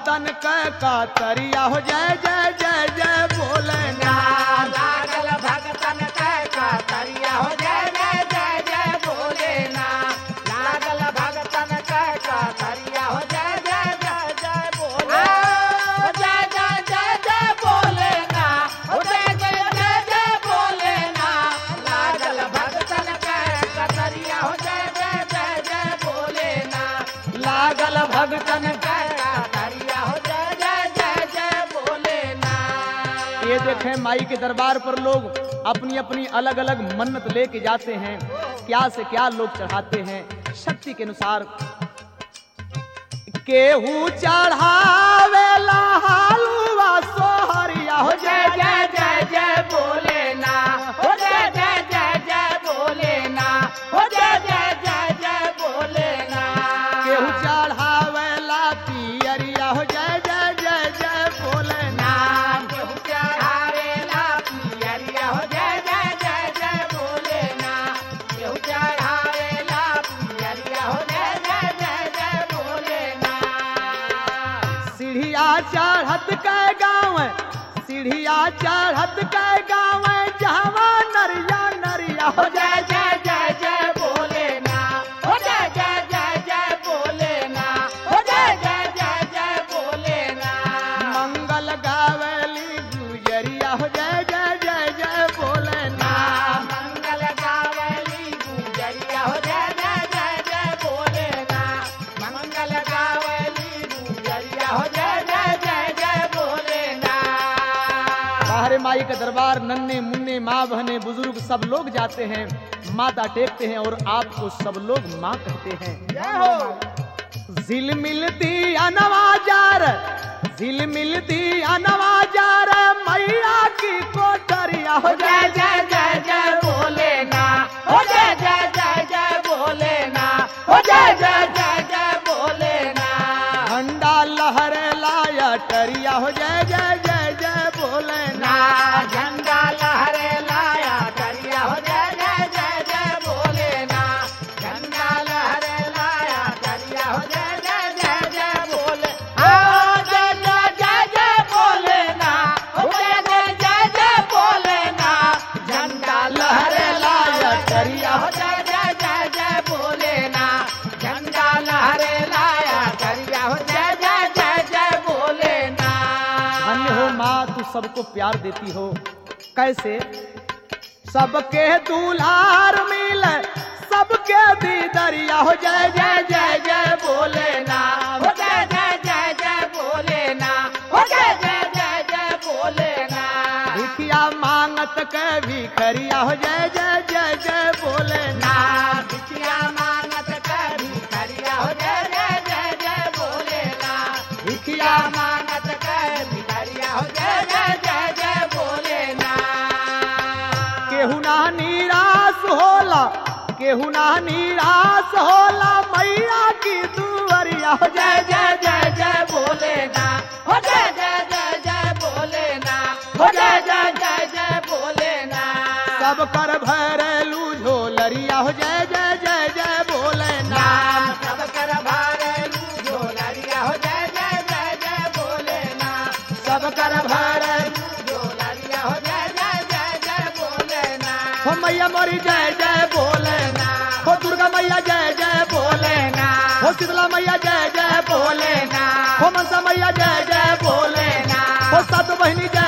भगतन क कातरिया हो जय जय जय जय भोलेनाथ लागल भगतन कह कातरिया हो जय जय जय जय भोलेनाथ लागल भगतन कह कातरिया हो जय जय जय जय भोले हो जय जय जय जय भोलेनाथ हो जय जय जय जय भोलेनाथ लागल भगतन कह कातरिया हो जय जय जय जय भोलेनाथ लागल भगतन कह कातरिया हो जय जय जय जय भोलेनाथ ये देखें माई के दरबार पर लोग अपनी अपनी अलग अलग मन्नत लेके जाते हैं क्या से क्या लोग चढ़ाते हैं शक्ति के अनुसार केहू चढ़ावेला हालुआ सोहरिया हो जय जय जय जय जय भोलेनाथ हो जय जय जय जय भोलेनाथ हो जय जय जय जय भोलेनाथ केहू चढ़ावेला पियरिया हो जय जय जय जय भोलेनाथ नाम केहू चढ़ावेला पियरिया हो जय जय जय जय भोलेनाथ केहू चढ़ावेला पियरिया हो जय जय जय जय भोलेनाथ सीढ़िया चढ़त के गाँव सीढ़िया चढ़त के गाँव जहवा नरिया नरिया हो हो जय जय जय जय भोलेनाथ हो जय जय जय जय भोलेनाथ हो जय जय जय जय भोलेनाथ मंगल गावेली गुजरिया हो जय जय जय जय भोलेनाथ मंगल गावली गुजरिया हो जय जय जय जय भोलेनाथ मंगल गावली गुजरिया हो जय जय जय जय भोलेनाथ बाहरे माई का दरबार नन्हे मुन्ने माँ बहने बुजुर्ग सब लोग जाते हैं माता टेकते हैं और आपको सब लोग माँ कहते हैं जय हो झिल मिलती अनवाजार झिल मिलती अनवाजार मैया की कोठरिया हो हो जय जय जय जय भोलेनाथ हो जय जय जय जय भोलेनाथ हो जय जय जय जय भोलेनाथ झंडा लहरे लाया टरिया हो जय जय जय जय भोलेनाथ ना झंडा लहरे लाया करिया हो जय जय जय जय भोलेनाथ झंडा लहरे लाया करिया हो जय जय जय जय भोले आओ जय जय जय जय भोलेनाथ हो जय जय जय जय भोलेनाथ झंडा लहरे लाया करिया हो जय जय जय जय भोलेनाथ झंडा लहरे लाया करिया हो जय जय जय जय भोलेनाथ धन्य हो माँ तू सबको प्यार देती हो कैसे सबके दुलार मिल सबके दीदरिया हो जय जय जय जय भोलेनाथ हो जय जय जय जय भोलेनाथ हो जय जय जय जय भोलेनाथ भिखिया मांगत के भिखरिया हो जय जय जय जय भोलेनाथ नाथ भिखिया मांगत करी करिया हो जय जय जय जय भोलेनाथ भिखिया मांगत करी करिया हो जय जय जय जय भोलेनाथ केहू ना निराश होला केहू ना निराश होला मैया की दुआरिया हो जय जय जय जय जय भोलेनाथ हो जय जय जय जय भोलेनाथ हो जय जय जय जय भोलेनाथ सब कर भरलू झोलरिया हो जय जय जय जय भोलेनाथ नाम सब कर भारलू झोलरिया हो जय जय जय जय भोलेनाथ सब कर भारलू झोलरिया हो जय जय जय जय भोलेनाथ हो मैया मोरी जय जय भोलेनाथ हो दुर्गा मैया जय जय भोलेनाथ हो शीतला मैया जय जय भोलेनाथ हो मनसा मैया जय जय भोलेनाथ हो सात बहिनी जय